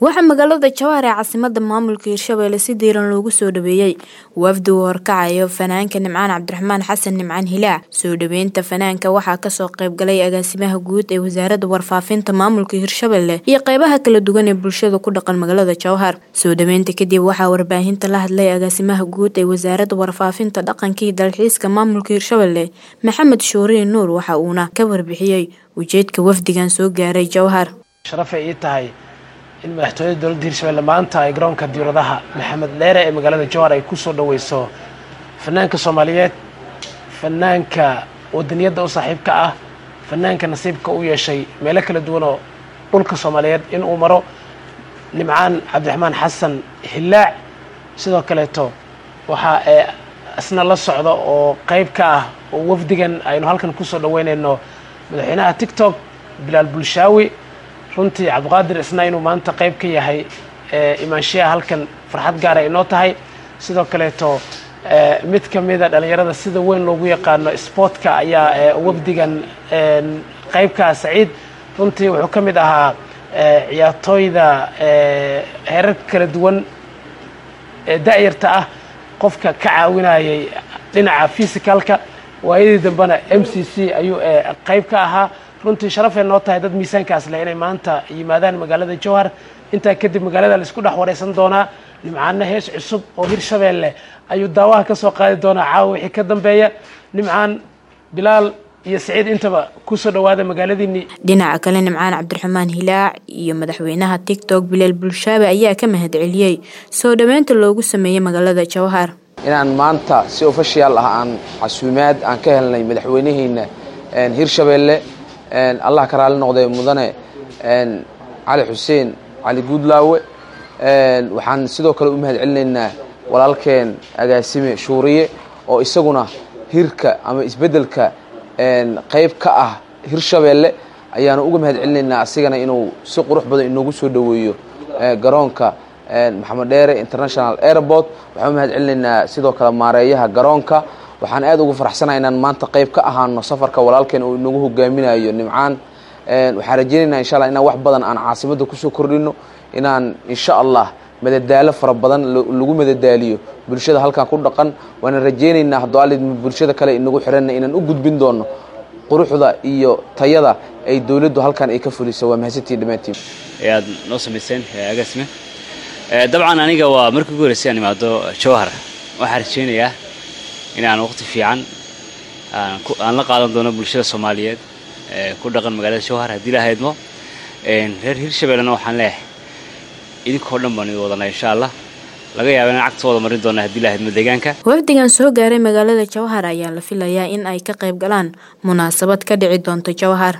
waxaa magaalada jawhar ee caasimada maamulka hirshabelle si diiran loogu soo dhaweeyey wafdi uu horkacayo fanaanka nimcaan cabdiraxmaan xasan nimcaan hilaac soo dhaweynta fanaanka waxaa kasoo qaybgalay agaasimaha guud ee wasaarada warfaafinta maamulka hirshabelle iyo qeybaha kala duwan ee bulshada ku dhaqan magaalada jawhar soo dhaweynta kadib waxaa warbaahinta la hadlay agaasimaha guud ee wasaarada warfaafinta dhaqankii dalxiiska maamulka hirshabelle maxamed shuuriin nuur waxa uuna ka warbixiyey ujeedka wafdigan soo gaaray jawhar sharafay ii tahay in madaxtooyada dowladda hirshabelle maanta ay garoonka diiradaha maxamed dheere ee magaalada jowhar ay kusoo dhaweyso fanaanka soomaaliyeed fanaanka wadaniyadda u saaxiibka ah fanaanka nasiibka u yeeshay meelo kala duwan oo dhulka soomaaliyeed in uu maro nimcaan cabdiraxmaan xasan hilaac sidoo kaleeto waxaa ee isna la socda oo qeyb ka ah oo wafdigan aynu halkan kusoo dhaweynayno madaxweynaha tictok bilaal bulshaawi runtii cabdiqaadir isna inuu maanta qeyb ka yahay imaanshiyaha halkan farxad gaara inoo tahay sidoo kaleeto mid ka mida dhalinyarada sida weyn loogu yaqaano sportka ayaa wafdigan qeybkaa saciid runtii wuxuu ka mid ahaa ciyaartooyda heerarka kala duwan ee da-yarta ah qofka ka caawinayay dhinaca physicalka waayadii dambena m c c ayuu qeyb ka ahaa runtii sharafay noo tahay dad miisaankaas leh inay maanta yimaadaan magaalada jowhar intaa kadib magaalada la isku dhex wareysan doonaa nimcaanna hees cusub oo hirshabeelle ayuu daawaha ka soo qaadi doonaa caawa wixii ka dambeeya nimcaan bilaal iyo saciid intaba kusoo dhawaada magaaladiinii dhinaca kale nimcaan cabdiraxmaan hilaac iyo madaxweynaha tictok bilaal bulshaabe ayaa ka mahad celiyey soo dhaweynta loogu sameeyey magaalada jowhar inaan maanta si official ah aan casuumaad aan ka helnay madaxweynaheena hirshabeelle allah ka raali noqday mudane cali xuseen cali guudlaawe waxaan sidoo kale u mahad celinaynaa walaalkeen agaasime shuuriye oo isaguna hirka ama isbeddelka qeyb ka ah hirshabeelle ayaanu uga mahad celinaynaa asigana inuu si qurux badan inoogu soo dhoweeyo garoonka maxamed dheere international airport waxaan u mahad celinaynaa sidoo kale maareeyaha garoonka waxaan aad ugu faraxsanaha inaan maanta qeyb ka ahaano safarka walaalkeen uu inagu hogaaminayo nimcaan waxaan rajeynaynaa insha allah inaan wax badan aan caasimadda kusoo kordhino inaan insha allah madadaalo fara badan lagu madadaaliyo bulshada halkan ku dhaqan waana rajeynaynaa haddoo alid bulshada kale inagu xiranna inaan u gudbin doono quruxda iyo tayada ay dowladdu halkan ay ka fuliso waa mahadsantii dhammaantiin ee aad noo samayseen agaasime dabcan aniga waa markii ugu horreysay aan imaado jowhar waxaan rajeynayaa in aan waqti fiican aan la qaadan doono bulshada soomaaliyeed ee ku dhaqan magaalada jowhar haddii la haydmo reer hirshabellena waxaan leeyahay idinkoo dhan baan idin wadanaa insha allah laga yaaba inaan cagta wada marin doona haddii la haydmo deegaanka wafdigan soo gaaray magaalada jowhar ayaa la filayaa in ay ka qayb galaan munaasabad ka dhici doonto jowhar